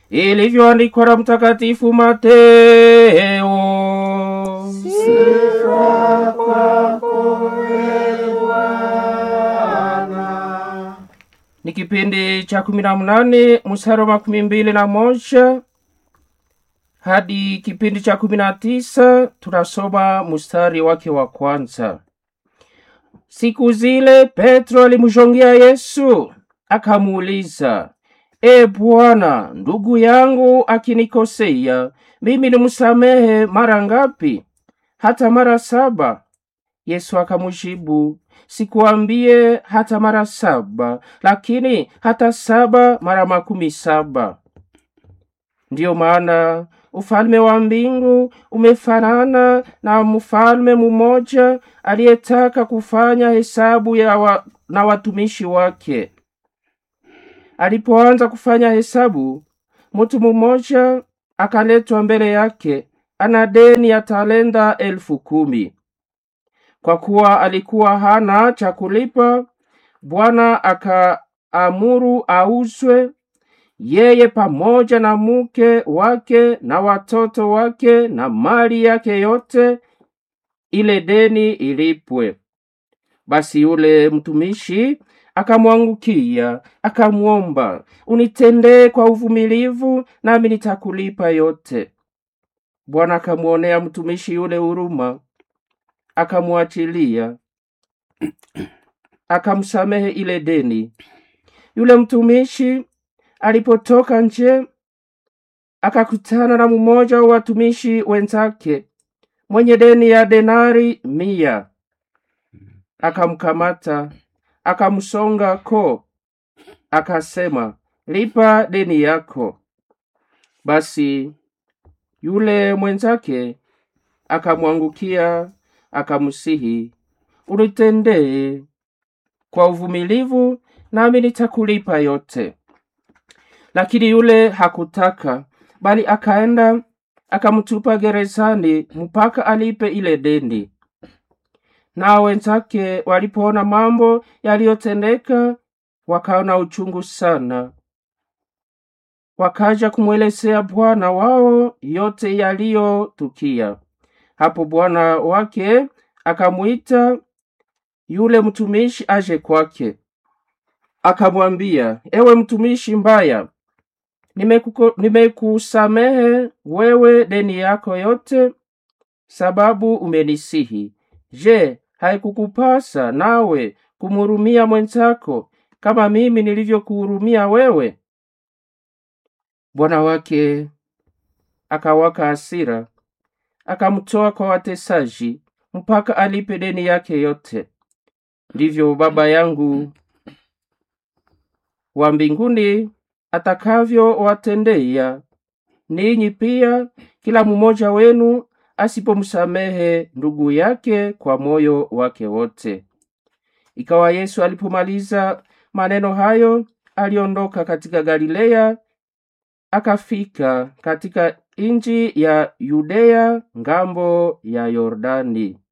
ilivyoandikwa na Mtakatifu Mateo. Sifa kwako ee Bwana. Ni kipindi cha kumi na mnane mstari wa makumi mbili na moja hadi kipindi cha kumi na tisa tunasoma mstari wake wa kwanza. Siku zile Petro alimshongea Yesu akamuuliza, E Bwana, ndugu yangu akinikosea mimi nimsamehe mara ngapi? Hata mara saba? Yesu akamjibu, sikuambie hata mara saba, lakini hata saba mara makumi saba. Ndiyo maana ufalme wa mbingu umefanana na mfalme mmoja aliyetaka kufanya hesabu ya wa, na watumishi wake. Alipoanza kufanya hesabu, mtu mmoja akaletwa mbele yake, ana deni ya talenta elfu kumi. Kwa kuwa alikuwa hana cha kulipa, Bwana akaamuru auzwe yeye pamoja na mke wake na watoto wake na mali yake yote, ile deni ilipwe. Basi yule mtumishi akamwangukia akamwomba, unitendee kwa uvumilivu, nami nitakulipa yote. Bwana akamwonea mtumishi yule huruma, akamwachilia, akamsamehe ile deni. Yule mtumishi alipotoka nje, akakutana na mmoja wa watumishi wenzake mwenye deni ya denari mia. Akamkamata, akamsonga koo, akasema, lipa deni yako. Basi yule mwenzake akamwangukia, akamsihi, unitendee kwa uvumilivu, nami nitakulipa yote. Lakini yule hakutaka, bali akaenda akamtupa gerezani mpaka alipe ile deni. Nao wenzake walipoona mambo yaliyotendeka, wakaona uchungu sana, wakaja kumwelezea bwana wao yote yaliyotukia. Hapo bwana wake akamwita yule mtumishi aje kwake, akamwambia, ewe mtumishi mbaya, nimekuko- nimekusamehe wewe deni yako yote, sababu umenisihi. Je, haikukupasa nawe kumhurumia mwenzako kama mimi nilivyokuhurumia wewe? Bwana wake akawaka hasira, akamtoa kwa watesaji mpaka alipe deni yake yote. Ndivyo Baba yangu wa mbinguni atakavyowatendea ninyi pia, kila mmoja wenu asipomsamehe ndugu yake kwa moyo wake wote. Ikawa Yesu alipomaliza maneno hayo, aliondoka katika Galilea, akafika katika nchi ya Yudea ngambo ya Yordani.